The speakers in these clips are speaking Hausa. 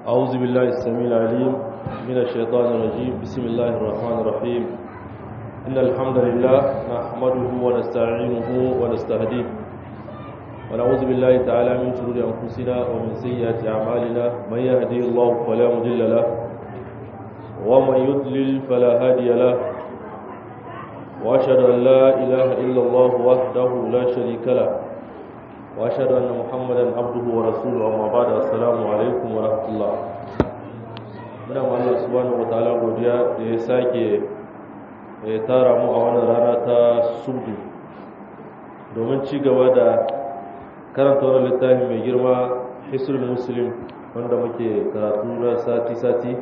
أعوذ بالله السميع العليم من الشيطان الرجيم بسم الله الرحمن الرحيم إن الحمد لله نحمده ونستعينه ونستهديه ونعوذ بالله تعالى من شرور أنفسنا ومن سيئات أعمالنا من يهدي الله فلا مضل له ومن يضلل فلا هادي له وأشهد أن لا إله إلا الله وحده لا شريك له واشهد ان محمدا عبده ورسوله اما بعد السلام alaikum wa rahmatullah muna ma Allah subhanahu wa ta'ala godiya da ya sake ya tara mu a wannan rana ta subdu domin ci gaba da karanta wannan littafi mai girma hisrul muslim wanda muke karatu na sati sati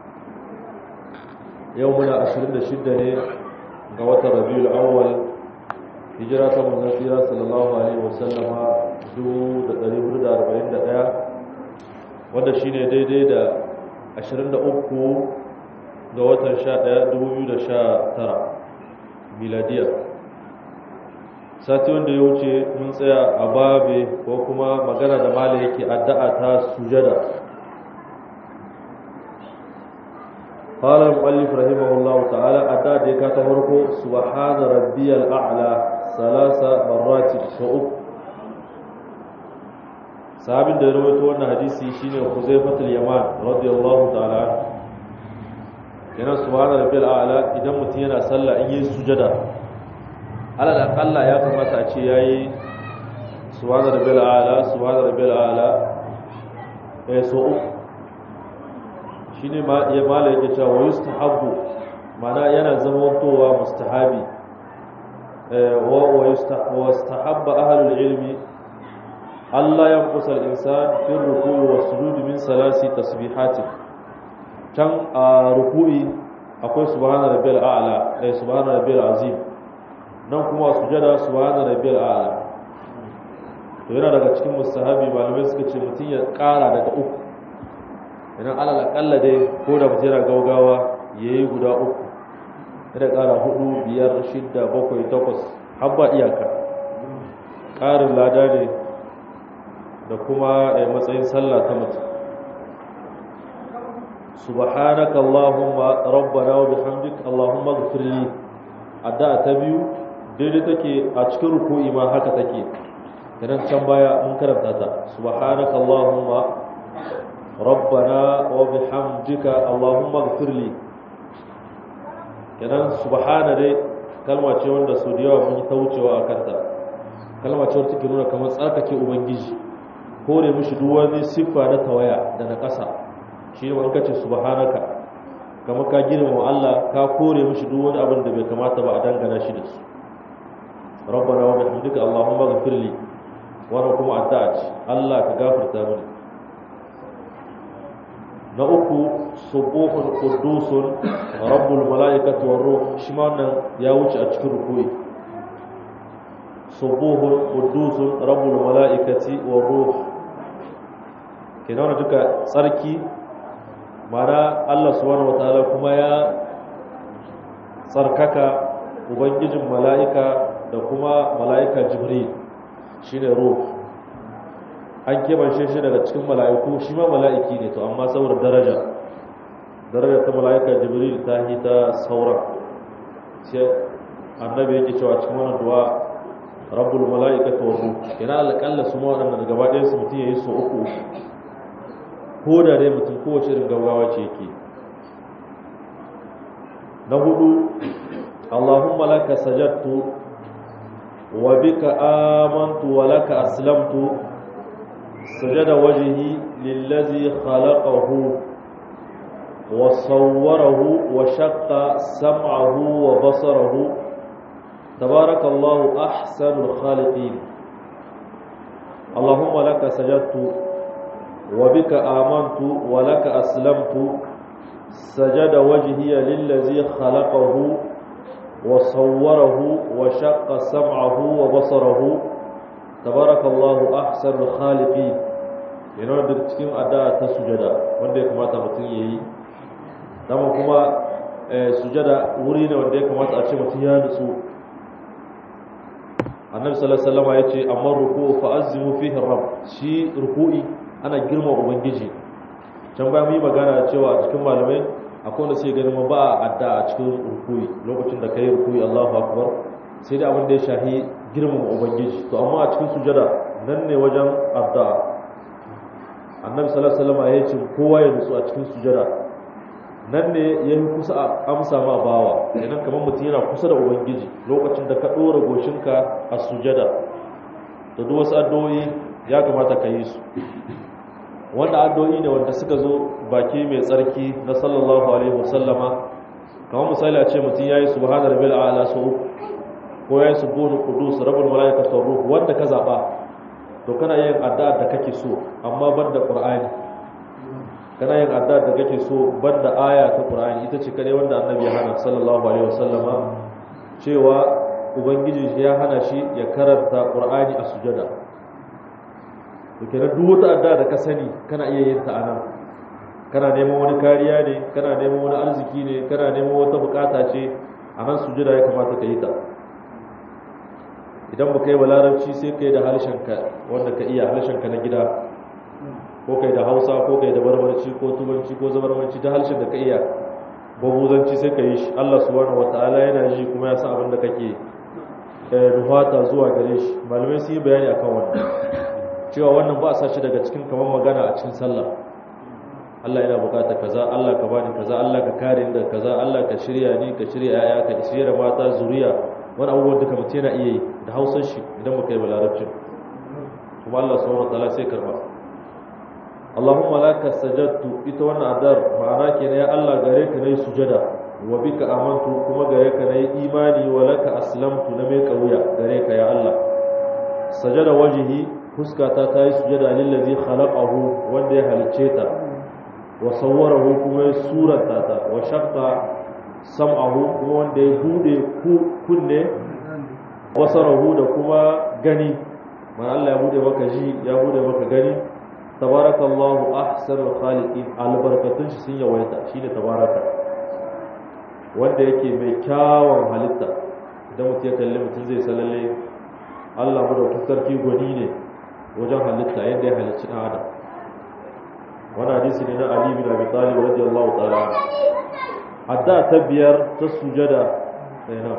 yau muna 26 ne ga watan rabiul awwal hijira ta manzon tsira sallallahu alaihi wasallama 1441 wanda shine daidai da 23 ga watan 11 2019 miladiya sati wanda ya wuce mun tsaya a babe ko kuma magana da mala yake addu'a ta sujada قال المؤلف رحمه الله تعالى أدى ديكا تفرقو سبحان ربي الأعلى ثلاث مرات سوء sahabin da ya rawaito wannan hadisi shine Huzaifatul Yaman radiyallahu ta'ala yana subhana rabbil a'la idan mutum yana sallah in yi sujada alal aqalla ya kamata a ce yayi subhana rabbil a'la subhana rabbil a'la eh so shine ma ya mala yake cewa yustahabbu mana yana zama towa mustahabi eh wa yustahabba ahlul ilmi Allah ya kusa insan fi ruku'i wa sujudi min salasi tasbihatin can a ruku'i akwai subhana rabbil a'la eh subhana rabbil azim nan kuma sujada subhana rabbil a'la to yana daga cikin mustahabi malamai suka ce mutum ya kara daga uku idan alal akalla dai ko da mutum yana gaugawa yayi guda uku yana kara hudu biyar shidda bakwai takwas har ba iyaka ƙarin lada ne da kuma matsayin sallah ta mutum subhanaka allahumma rabbana wa bihamdik allahumma ighfir li addu'a ta biyu daidai take a cikin ruku'i ma haka take idan can baya mun karanta ta subhanaka allahumma rabbana wa bihamdika allahumma ighfir li idan subhana dai kalma ce wanda su da yawa mun yi ta wucewa a kanta kalma ce wacce take nuna kamar tsarkake ubangiji kore mishi duk wani siffa na tawaya da na ƙasa shi ne wanka ce subhanaka kamar ka girmama Allah ka kore mishi duk wani abin da bai kamata ba a dangana shi da su rabbana wa bihamdika allahumma ghfir li wannan kuma addu'a ce Allah ka gafarta mini na uku subuhun qudusun rabbul malaikati war ruh shi ma wannan ya wuce a cikin rukuyi subuhun qudusun rabbul malaikati war ruh kenan wannan duka tsarki mana Allah subhanahu wataala kuma ya tsarkaka ubangijin mala'ika da kuma mala'ika jibril shine ruh an kebance shi daga cikin mala'iku shi ma mala'iki ne to amma saboda daraja daraja ta mala'ika jibril ta yi ta sauran sai annabi yake cewa cikin wannan du'a rabbul mala'ikatu wa ruh yana alƙalla su ma waɗannan gaba ɗayan su mutum yayi so uku ko da dai mutum kowace irin gaggawa ce yake na hudu Allahumma laka sajadtu wa bika amantu wa laka aslamtu sajada wajhi lillazi khalaqahu wa sawwarahu wa shaqqa sam'ahu wa basarahu tabarakallahu ahsanul khaliqin Allahumma laka sajadtu وبك آمنت ولك أسلمت سجد وجهي للذي خلقه وصوره وشق سمعه وبصره تبارك الله أحسن الخالقين yana da cikin addu'a ta sujada wanda ya kamata mutum yayi dama kuma sujada wuri ne wanda ya kamata a ce mutum ya nutsu annabi sallallahu alaihi wasallam ya ce amma ruku fa azimu fihi rabb shi ruku'i ana girma ubangiji can bayan mu yi magana cewa a cikin malamai akwai wanda sai ganin ba a adda a cikin rukuyi lokacin da kai rukuyi Allahu akbar sai dai abin da ya shahi girmama ubangiji to amma a cikin sujada nan ne wajen addu'a annabi sallallahu alaihi wasallam ya ce kowa ya nutsu a cikin sujada nan ne ya yi kusa a amsa ma bawa idan kamar mutum yana kusa da ubangiji lokacin da ka ɗora goshinka a sujada da duk wasu addu'o'i ya kamata ka yi su wanda addu'o'i ne wanda suka zo baki mai tsarki na sallallahu alaihi wasallama kamar misali a ce mutum ya yi subhana rabbil a'la so uku ko ya yi subuhu qudus rabbul malaikatu ruh wanda ka zaba to kana yin addu'a da kake so amma banda qur'ani kana yin addu'a da kake so banda aya ta qur'ani ita ce kare wanda annabi ya hana sallallahu alaihi wasallama cewa ubangiji ya hana shi ya karanta qur'ani a sujada to kenan duk wata addu'a da ka sani kana iya yin ta anan kana neman wani kariya ne kana neman wani arziki ne kana neman wata bukata ce a nan sujada ya kamata ka yi ta idan ba kai ba larabci sai kai da harshenka wanda ka iya harshenka na gida ko kai da hausa ko kai da barbarci ko tubanci ko zabarmanci da harshen da ka iya babuzanci sai ka yi shi allah subhanahu wataala yana ji kuma ya san abin da kake nuhata zuwa gare shi malamai sun yi bayani akan wannan cewa wannan ba a sa shi daga cikin kamar magana a cikin sallah Allah yana bukata kaza Allah ka bani kaza Allah ka kare ni da kaza Allah ka shirya ni ka shirya yaya ka shirya mata zuriya wani abubuwan duka mutum yana iya yi da hausar shi idan muka yi ba larabcin kuma Allah subhanahu wataala sai karba Allahumma laka sajadtu ita wannan adar ma'ana kenan ya Allah gare ka nayi sujada wa bika amantu kuma gare ka nayi imani wa laka aslamtu na mai kauya gare ka ya Allah sajada wajhi fuskata ta yi sujada lillazi khalaqahu wanda ya halicce ta wa sawwarahu kuma ya surata ta wa shaqqa sam'ahu kuma wanda ya bude kunne wasarahu da kuma gani man Allah ya bude maka ji ya bude maka gani tabarakallahu ahsanul khaliqin albarkatun shi sun yawaita shine tabaraka wanda yake mai kyawun halitta idan mutum ya kalli mutum zai salalle Allah madaukakin sarki gwani ne wajen halitta yadda ya halicci ɗan adam wani hadisi ne na Ali bin Abi Talib radiyallahu ta'ala hadda ta biyar ta sujada sai na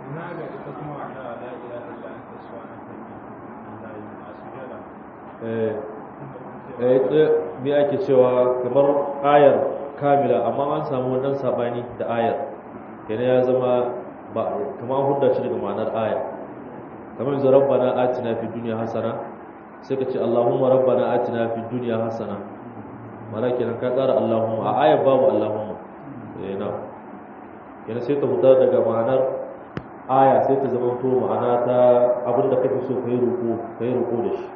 eh me ake cewa kamar ayar kamila amma an samu wannan sabani da ayar kenan ya zama ba kamar hudda shi daga ma'anar aya kamar yanzu rabbana atina fid dunya hasana sai ka ce allahumma rabbana atina fid dunya hasana mana kenan ka ƙara allahumma a ayar babu allahumma eh na kenan sai ta huta daga ma'anar aya sai ta zama to ma'ana ta abinda kake so kai ruku kai ruku da shi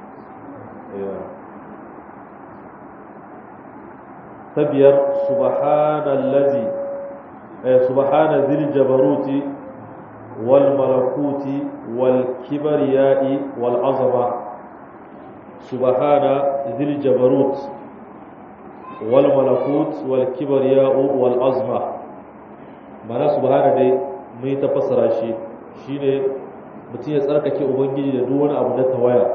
ta biyar subhanallazi subhana zil jabaruti wal malakuti wal kibriyai wal azama subhana zil jabarut wal malakut wal kibriyai wal azma mana subhana dai mai ta fassara shi shine mutum ya tsarkake ubangiji da duk wani abu na tawaya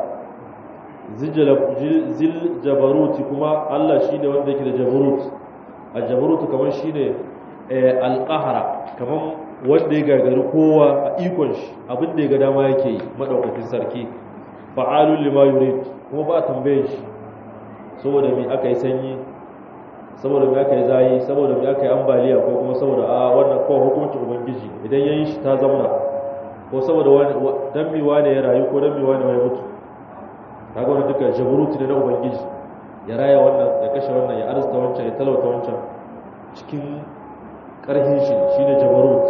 zil jabaruti kuma Allah shine wanda yake da jabarut a jabarutu kamar shine alqahara kamar wanda ya gagari kowa a ikon shi abin da ya ga dama yake yi madaukakin sarki fa'alul lima yurid kuma ba tambaye shi saboda me aka yi sanyi saboda me aka yi zayi saboda me aka yi ambaliya ko kuma saboda a wannan kawai hukuncin ubangiji idan yayin shi ta zauna ko saboda wani dan mi wane ya rayu ko dan mi wane ya mutu kaga wannan duka jabaruti ne na ubangiji ya raya wannan ya kashe wannan ya arzuta wancan ya talauta wancan cikin karhin shi shine jabarut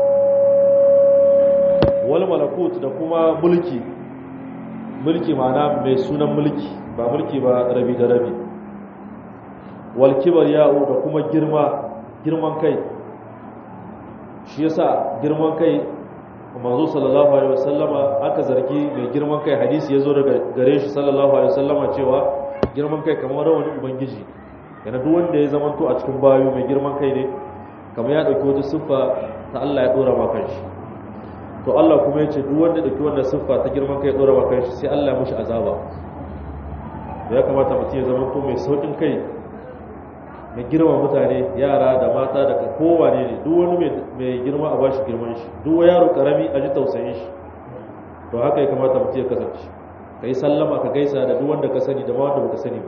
wal malakut da kuma mulki mulki ma'ana mai sunan mulki ba mulki ba rabi da rabi wal kibriya'u da kuma girma girman kai shi yasa girman kai manzo sallallahu alaihi wasallama aka zargi mai girman kai hadisi yazo daga gare shi sallallahu alaihi wasallama cewa girman kai kamar rawani ubangiji yana duk wanda ya zamanto a cikin bayo mai girman kai ne kamar ya dauki wata siffa ta Allah ya dora maka shi to Allah kuma ya ce duk wanda dauki wannan siffa ta girman kai ya dora maka shi sai Allah ya mushi azaba ya kamata mutum ya zamanto mai saukin kai na girma mutane yara da mata da kowane ne duk wani mai girma a bashi girman shi duk wani yaro karami a ji tausayin shi to haka ya kamata mutum ya kasance ka yi sallama ka gaisa da duk wanda ka sani da ma wanda baka sani ba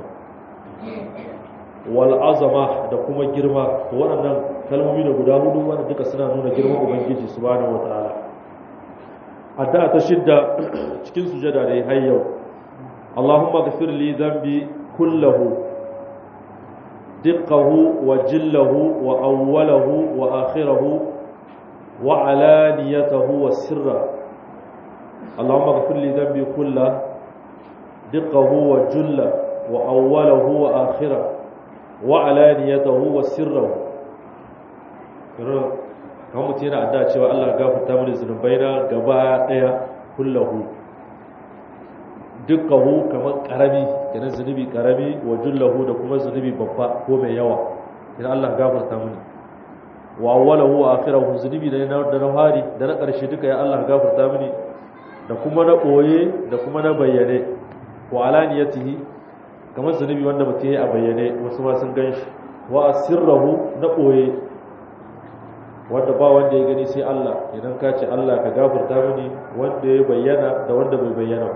wal azama da kuma girma to waɗannan kalmomi da guda hudu wanda duka suna nuna girman ubangiji subhanahu wataala addu'a ta shidda cikin sujada dai har yau Allahumma ghfir li dhanbi kullahu diqqahu wa jillahu wa awwalahu wa akhirahu wa alaniyatahu wa sirra Allahumma ghfir li dhanbi kullahu diqqahu wa jillahu wa awwalahu wa akhirahu wa alaniyatahu wa sirrahu kan mutum yana adda cewa Allah gafarta mini zunubai na gaba daya kullahu dukkahu kamar karami kenan zunubi karami wa jullahu da kuma zunubi babba ko mai yawa idan Allah gafarta mini wa awwalahu wa akhirahu zunubi da na da na fari da na karshe duka ya Allah gafarta mini da kuma na boye da kuma na bayyane wa alaniyatihi kamar zunubi wanda mutum ya a bayyane wasu ma sun gan shi wa asirrahu na ɓoye wanda ba wanda ya gani sai Allah idan ka ce Allah ka gafarta mini wanda ya bayyana da wanda bai bayyana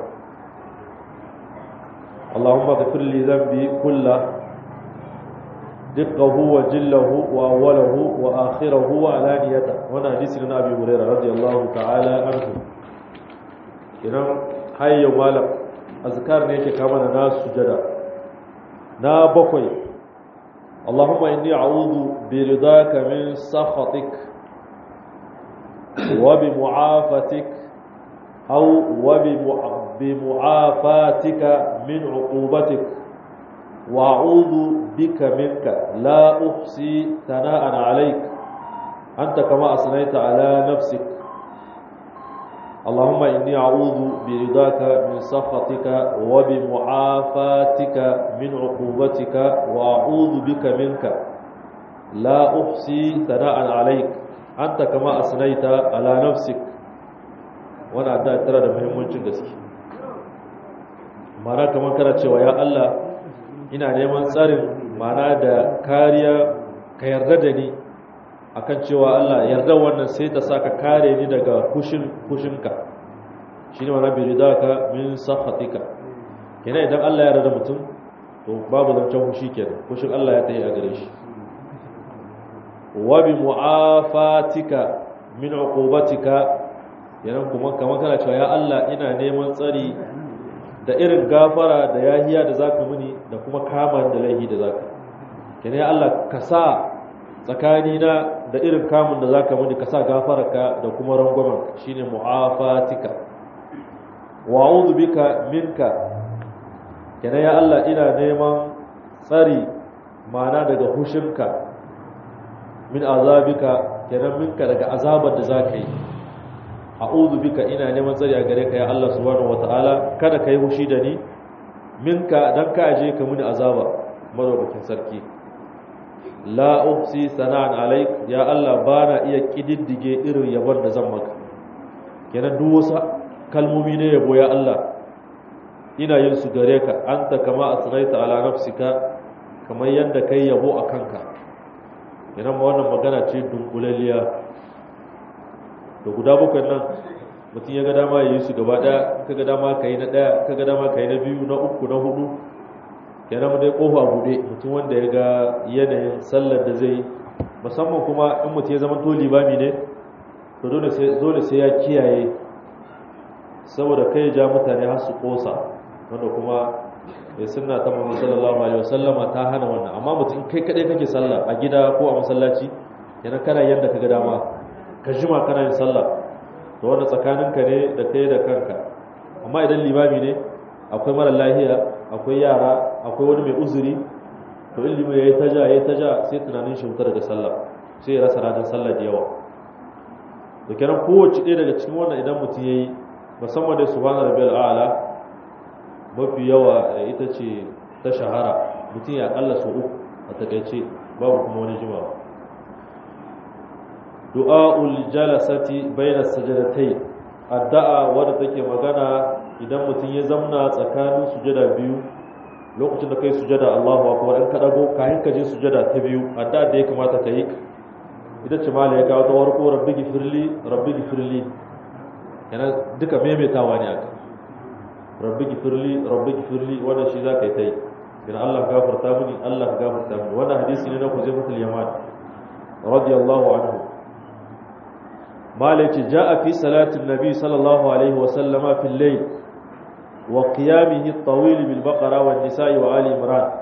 Allahumma ghfir li dhanbi kullah dukkahu wa jillahu wa awwalahu wa akhirahu wa alaniyata wannan hadisi na Abi Hurairah radiyallahu ta'ala anhu idan hayya malam azkar ne yake kama da nasu sujada na bakwai Allahumma inni a'udhu bi ridaka min sakhatik wa bi mu'afatik aw wa bi mu'afatika min 'uqubatik wa a'udhu bika minka la uhsi thana'an 'alayk anta kama asnayta 'ala nafsik اللهم إني أعوذ برضاك من سخطك وبمعافاتك من عقوبتك وأعوذ بك منك لا أحصي ثناء عليك أنت كما أثنيت على نفسك وانا أدى ترى ده muhimmancin gaske mana kamar kana cewa ya Allah ina neman tsarin mana da kariya ka yarda da ni akan cewa Allah yarda wannan sai ta saka kare ni daga kushin kushinka shine wannan bi ridaka min sakhatika kenan idan Allah ya yarda mutum to babu zancen kushi kenan kushin Allah ya tayi a gare shi wa bi mu'afatika min uqubatika kenan kuma kamar kana cewa ya Allah ina neman tsari da irin gafara da yahiya da zaka muni da kuma kama da laihi da zaka kenan ya Allah ka sa tsakanina da irin kamun da zaka muni ka sa gafararka da kuma rangwamen shine mu'afatika wa a'udhu bika minka kenan ya Allah ina neman tsari mana daga hushinka min azabika kenan minka daga azabar da zaka yi a'udhu bika ina neman tsari a gare ka ya Allah subhanahu wataala kada kai hushi da ni minka dan ka aje ka muni azaba madaukakin sarki la uhsi sana'an alaik ya Allah bana iya kididdige irin yabon da zan maka kenan duk wasu kalmomi ne yabo ya Allah ina yin su gare ka anta kama asraita ala nafsika kamar yadda kai yabo a kanka kenan ma wannan magana ce dunkulaliya da guda bakwai nan mutum ya ga dama ya yi su gaba daya ka ga dama ka yi na daya ka ga dama ka yi na biyu na uku na hudu kenan dai kofa bude mutum wanda ya ga yanayin sallar da zai musamman kuma in mutum ya zama to limami ne to dole sai ya kiyaye saboda kai ja mutane har su kosa wanda kuma mai sunna ta Muhammad sallallahu alaihi wasallama ta hana wannan amma mutum kai kadai kake sallah a gida ko a masallaci yana kana yanda kaga dama ka jima kana yin sallah to wanda tsakaninka ne da kai da kanka amma idan limami ne akwai mara lahiya akwai yara akwai wani mai uzuri to in limami yayi taja yayi taja sai tunanin shi wuta daga sallah sai ya rasa ranar sallah da yawa da kenan kowace ɗaya daga cikin wannan idan mutum yayi musamman da subhana rabbiyal a'la mafi yawa ita ce ta shahara mutum ya kalla su uku a takaice babu kuma wani jimawa du'a'ul jalasati bayna sajadatai addu'a wadda take magana idan mutum ya zamna tsakanin sujada biyu lokacin da kai sujada Allahu akbar in ka dago kayan ka je sujada ta biyu adda da ya kamata ka yi ita ce mala ya kawo ta warko rabbi gifirli rabbi gifirli yana duka maimaitawa ne aka rabbi gifirli rabbi gifirli wannan shi za ka yi ta yi yana Allah gafarta mini Allah gafarta mini wannan hadisi ne na Huzaifatul Yaman radiyallahu anhu mala yace ja'a fi salatin nabi sallallahu alaihi wa sallama fil layl wa qiyamihi at-tawil bil baqara wan nisa'i wa ali imran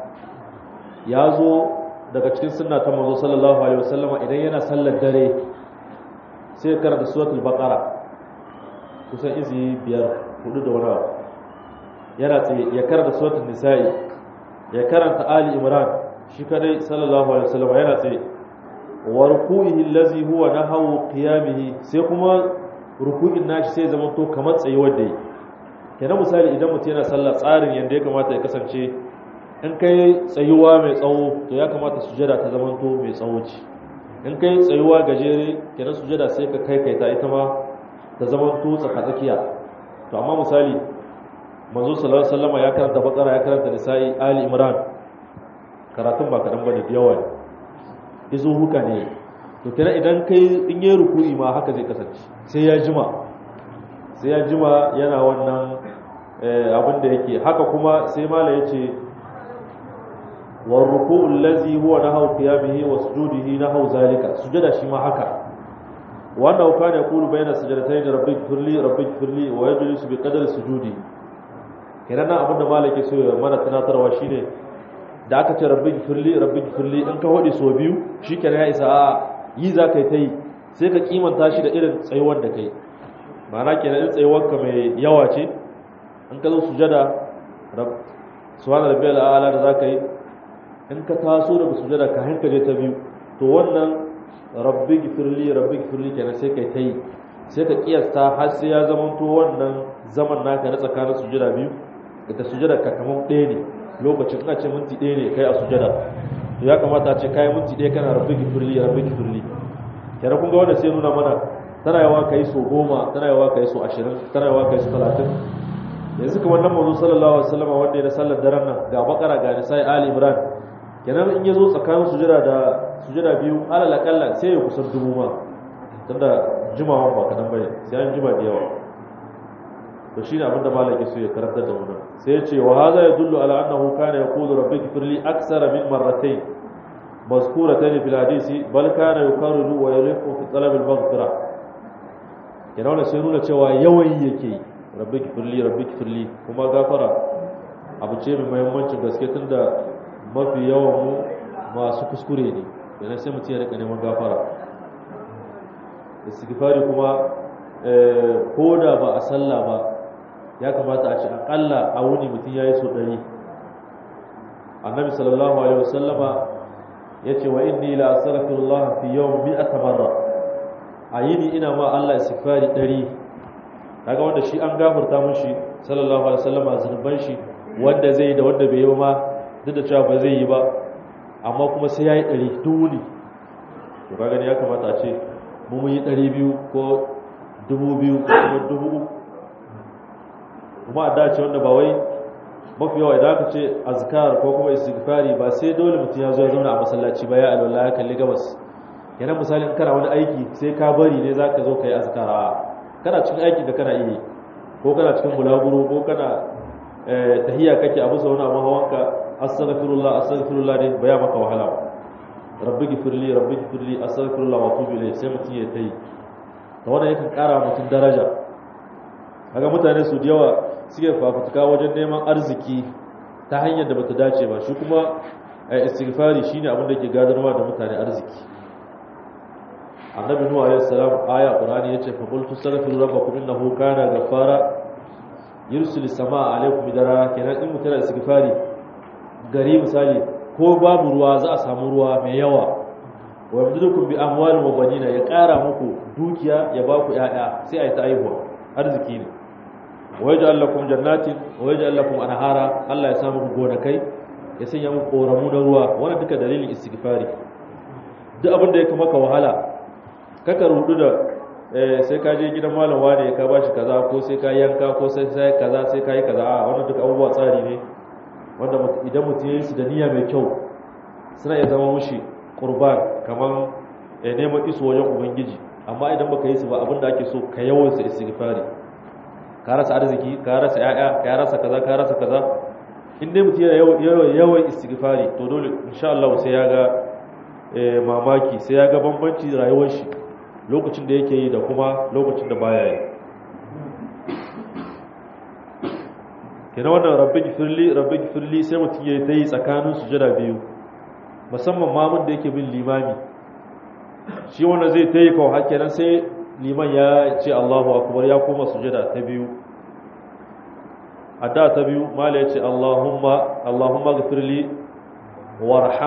yazo daga cikin sunna ta manzo sallallahu alaihi wasallama idan yana sallar dare sai karanta suratul baqara kusan izi biyar hudu da wani yana tsaye ya karanta suratul nisa'i ya karanta ali imran shi kadai sallallahu alaihi wasallama yana tsaye wa ruku'ihi allazi huwa nahawu qiyamihi sai kuma ruku'in nashi sai zama to kamar tsayuwar da yi kenan misali idan mutum yana sallah tsarin yanda ya kamata ya kasance in kai tsayuwa mai tsawo to ya kamata sujada ta zama to mai tsawo ce in kai tsayuwa gajere kenan sujada sai ka kai kai ta ita ma ta zama to tsakatsakiya to amma misali manzo sallallahu alaihi wasallam ya karanta bakara ya karanta nisa'i ali imran karatun ba kadan bane da yawa ne izo huka ne to kenan idan kai in yi ruku'i ma haka zai kasance sai ya jima sai ya jima yana wannan abin da yake haka kuma sai mala ya ce wa ruku'ul ladzi huwa nahaw qiyamihi wa sujudihi nahaw zalika sujada shi ma haka wannan kana yaqulu bayna sajdatayn rabbik firli rabbik firli wa yajlisu bi qadri sujudi kenan abin da mala yake so ya mana tunatarwa shine da aka ce rabbik firli rabbik firli in ka hodi so biyu shikenan ya isa a yi za ka yi ta yi sai ka kimanta shi da irin tsayuwar da kai ma'ana kenan in tsayuwarka mai yawa ce in ka zo sujada subhana rabbiyal a'la da zaka yi in ka taso daga sujada ka hanka je ta biyu to wannan rabbi gifirli rabbi gifirli kenan sai kai ta yi sai ka kiyasta har sai ya zama to wannan zaman naka na tsakanin sujada biyu da sujada ka kamar ɗaya ne lokacin ina ce minti ɗaya ne kai a sujada to ya kamata a ce kai minti ɗaya kana rabbi gifirli rabbi gifirli kenan kun ga wanda sai nuna mana tana yawa kai so goma tana yawa kai so ashirin tana yawa kai so talatin yanzu kamar nan mazu sallallahu alaihi wasallam wanda ya da sallar daren nan ga bakara ga nisai ali imran kenan in ya zo tsakanin sujada da sujada biyu alal akalla sai ya kusan dubu ma tunda jimawan ba kadan bane sai an jima da yawa to shine abin da malaki so ya karantar da mu nan sai ya ce wa hadha yadullu ala annahu kana yaqulu rabbi ighfirli aksara min marratayn mazkuratayn fil hadisi bal kana yukarriru wa yaliqu fi talab al maghfirah kenan wannan sai nuna cewa yawan yake yi rabbi kifirli rabbi kifirli kuma gafara abu ce mai muhimmancin gaske tun da mafi yawan mu masu kuskure ne yana sai mutum ya rika neman gafara istighfari kuma ko da ba a sallah ba ya kamata a ce akalla a wuni mutum ya yi so ɗari annabi sallallahu alaihi wasallama ya ce wa inni la astaghfirullah fi yawm mi'ata marra a yini ina ma Allah istighfari ɗari kaga wanda shi an gafarta mushi sallallahu alaihi wasallam zunuban shi wanda zai da wanda bai yi ba ma duk da cewa ba zai yi ba amma kuma sai yayi ɗari dole to kaga ne ya kamata a ce mu mun yi ɗari biyu ko dubu biyu ko kuma dubu uku kuma a dace wanda ba wai mafi yawa idan aka ce azkar ko kuma istighfari ba sai dole mutum ya zo ya zauna a masallaci ba ya alwala ya kalli gabas yana misalin kana wani aiki sai ka bari ne zaka zo kai azkar a kana cikin aiki da kana iya ko kana cikin bulaguro ko kana tahiyya kake abu sau na mahawanka astaghfirullah astaghfirullah ne baya maka wahala rabbi gifirli rabbi gifirli astaghfirullah wa tubu ilayhi sai mutum ya tayi to wannan yakan kara mutum daraja kaga mutane su da yawa suke fafutuka wajen neman arziki ta hanyar da bata dace ba shi kuma istighfari shine abin da ke gadarwa da mutane arziki annabi nuhu alayhi salam aya qur'ani yace fa qultu astaghfiru rabbakum innahu kana ghaffara yursilu samaa alaykum bidara kenan in mutana istighfari gari misali ko babu ruwa za a samu ruwa mai yawa wa yamdudukum bi amwalin wa banina ya kara muku dukiya ya ba ku yaya sai ayi ta aihuwa arziki ne wa yaj'al lakum jannatin wa yaj'al lakum anhara Allah ya sa muku gonakai ya sanya muku koramu na ruwa wannan duka dalilin istighfari duk abin da ya maka wahala kaka rudu da sai ka je gidan malam wane ka ba shi kaza ko sai ka yanka ko sai sai kaza sai ka yi kaza a wannan duk abubuwa tsari ne wanda idan mutum ya yi su da niyya mai kyau suna iya zama mushi qurban kaman ya neman iso wajen ubangiji amma idan baka yi su ba abinda ake so ka yawan su istighfari ka rasa arziki ka rasa yaya ka rasa kaza ka rasa kaza in dai mutum yana yawan istighfari to dole insha Allah sai ya ga mamaki sai ya ga bambanci rayuwar shi lokacin da yake yi da kuma lokacin da baya yi kenan wannan rabbi gifirli rabbi gifirli sai mutum ya yi tsakanin sujada biyu musamman mamun da yake bin limami shi wanda zai ta yi kawo hakenan sai liman ya ce Allahu akbar ya koma sujada ta biyu adda ta biyu mala ya ce Allahumma Allahumma gafirli warham